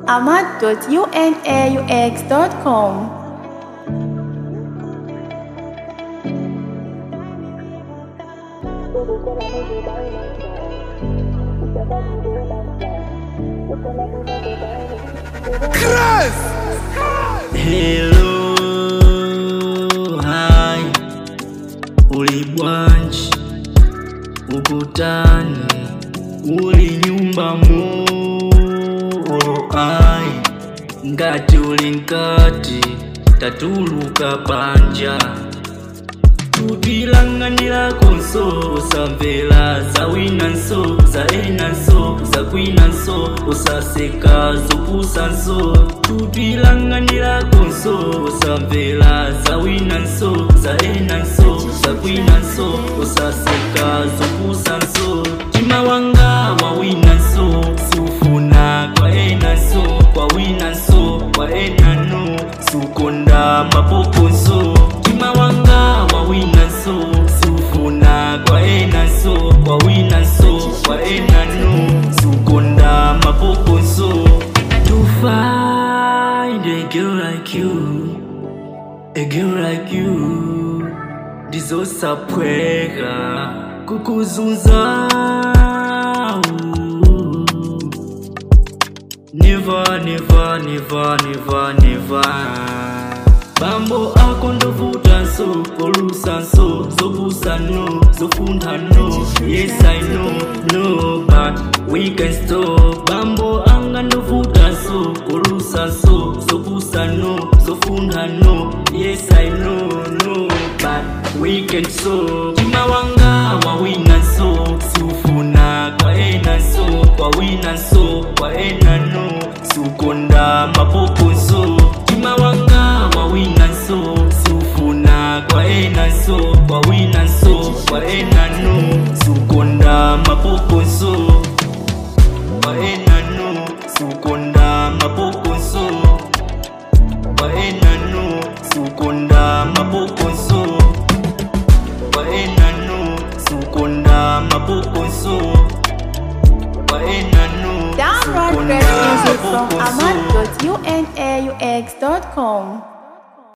ahmad.unaux.com. Hello, hi, ulibwanji ukutani, uli nyumba mo, ai, ngati uli nkati, tatuluka banja tutilang'anira konso usamvera za wina nso za ena nso za kwina nso usaseka zopusa nso tutilang'anira konso usamvera za wina nso za ena nso za kwina nso usaseka zopusa nso mtima wanga wa wina nso siufuna kwa ena nso kwa wina nso kwa ena no sukonda mapoko nso mtima wanga wa wina nso siufuna kwa ena nso kwa wina nso kwa ena no sukonda mapoko nso to find a girl like you a girl like you ndizosapweka kukuzunza Never, never, never, never, never. Bambo ako ndovuta nso, kolusa nso, zobusa no, zofunda no. Yes I know, no, but we can stop. Bambo anga ndovuta nso, kolusa nso, zobusa no, zofunda no. Yes I know, no, but we can stop. Chima wanga wawina nso, siufuna kwa ena nso, kwa wina nso, kwa ena no, sukonda mapoko nso. Chima wanga wawina nso, siufuna kwa ena nso, kwa wina nso, kwa ena no, sukonda mapoko nso. Kwa ena no, sukonda mapoko nso. Kwa ena no, sukonda mapoko nso. Kwa ena no, sukonda mapoko nso. Kwa ena no, Download sukonda great music from mapoko nso. ahmad.unaux.com.